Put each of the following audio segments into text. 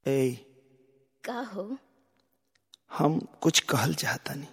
ए का हो हम कुछ कहल चाहतानी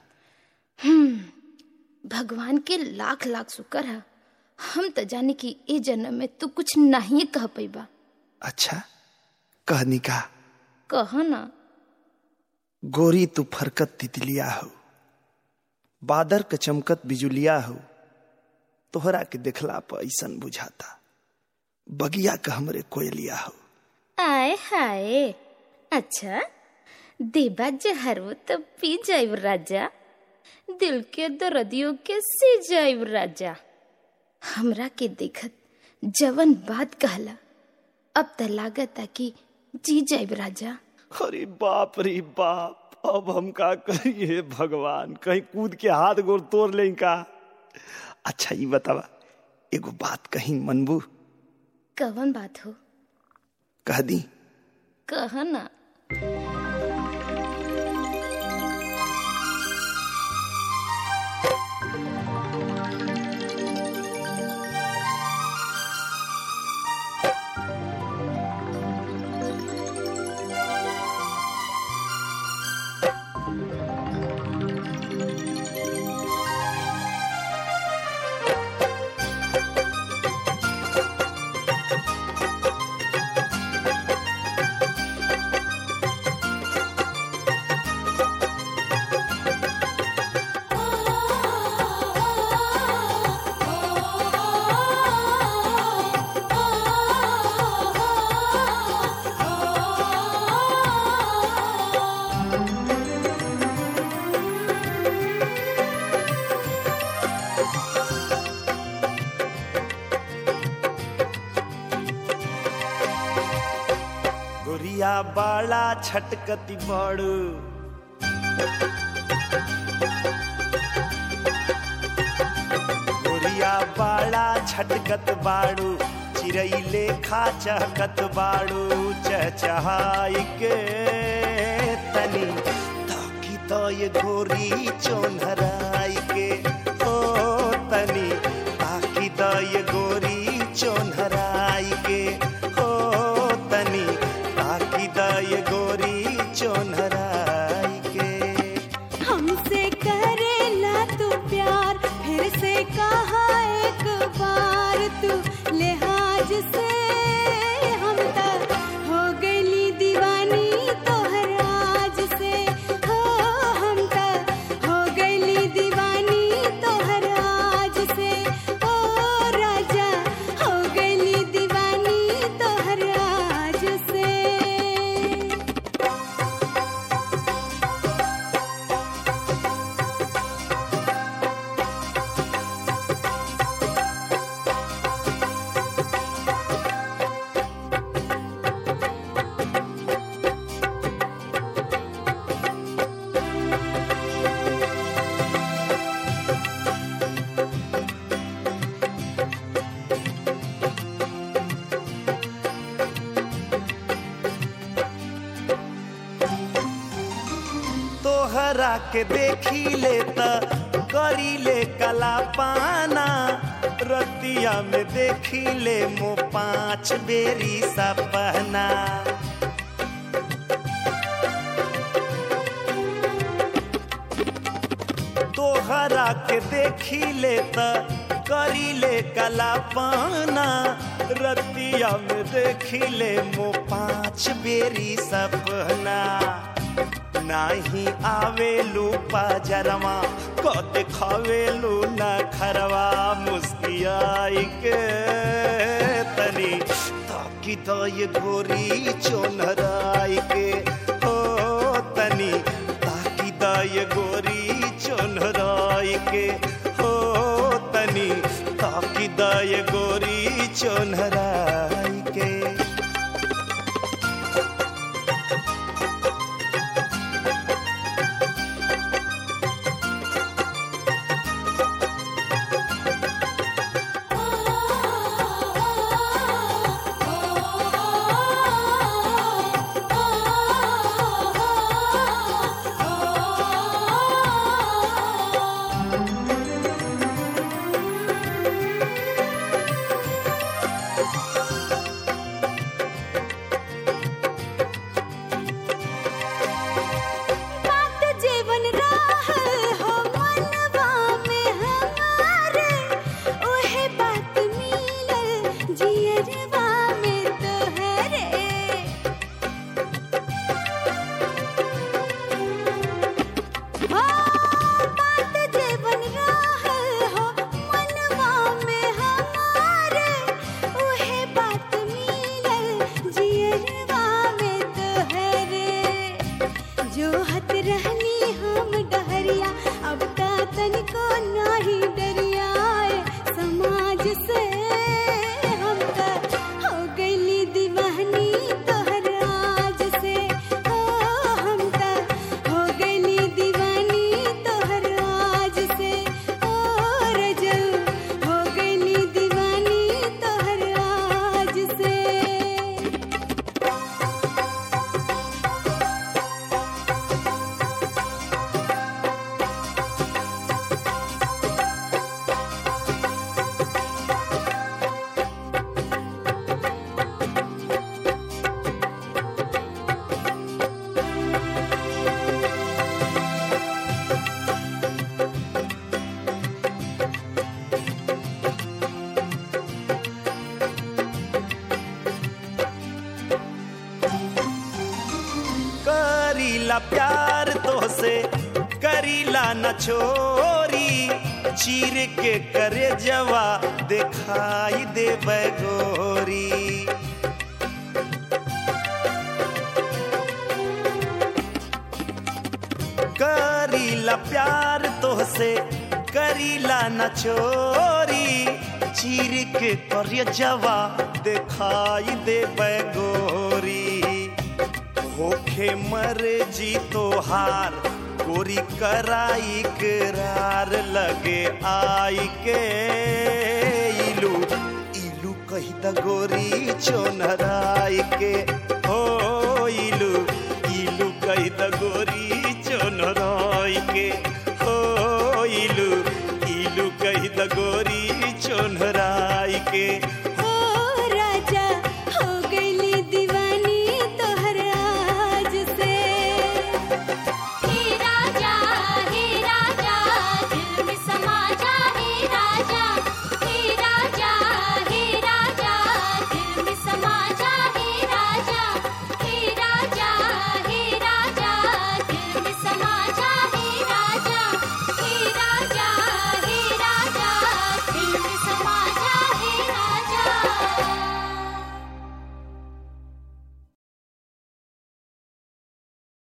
भगवान के लाख लाख शुक्र है हम तो जाने कि ए जन्म में तू कुछ नहीं कह पैबा अच्छा कहनी का कह ना गोरी तू फरकत तितलिया हो बादर के चमकत बिजुलिया हो तोहरा के देखला पर ऐसन बुझाता बगिया का हमरे कोयलिया हो आय हाय अच्छा देबा जहरो तो पी जाइब राजा दिल के दर्दियों के सी जाइब राजा हमरा के देखत जवन बात कहला अब त लागता कि जी जाइब राजा अरे बाप रे बाप अब हम का करिए भगवान कहीं कूद के हाथ गोर तोड़ ले का अच्छा ये बतावा एगो बात कहीं मनबू कवन बात हो कह दी कह ना गोरिया बाला छटकती बड़ू गोरिया बाला छटकत बाड़ू चिड़ई लेखा चहकत बाड़ू चहचहाई के तनी ताकी तो ये गोरी चोनहराई के ओ तनी ताकी तो ये गोरी चोनहराई के ओ तनी ताकी तो ये गोरी चोनहराई के हमसे करेला तू प्यार फिर से कहा एक बार तू लिहाज से हम तक हो गईली दीवानी तोहर आज से हो हम तक हो गईली दीवानी तोहर आज से ओ राजा हो गईली दीवानी तोहर आज से तोहरा के देखी ले त करी ले कला पाना रतिया में देखी ले मो पाँच बेरी सपना तोहरा के देखी ले त करी ले कला पाना रतिया में देखी ले मो पाँच बेरी सपना नाही आवेलू पाजरवा को दिखावेलू न खरवा मुस्कियाई के तनी ताकि तो ये गोरी चोनहराई के हो तनी ताकि तो ये गोरी चोनहराई के हो तनी ताकि तो ये गोरी चोनहराई के करीला प्यार तोहसे करीला न छोरी चीर के करे जवा दिखाई दे गोरी करीला प्यार तोहसे करीला न चोरी चीर के करे जवा दिखाई दे गोरी होखे मर जी तोहार गोरी कराई करार लगे आई के इलू इलू कही द गोरी चोनराई के हो इलू इलू कही द गोरी चोनराई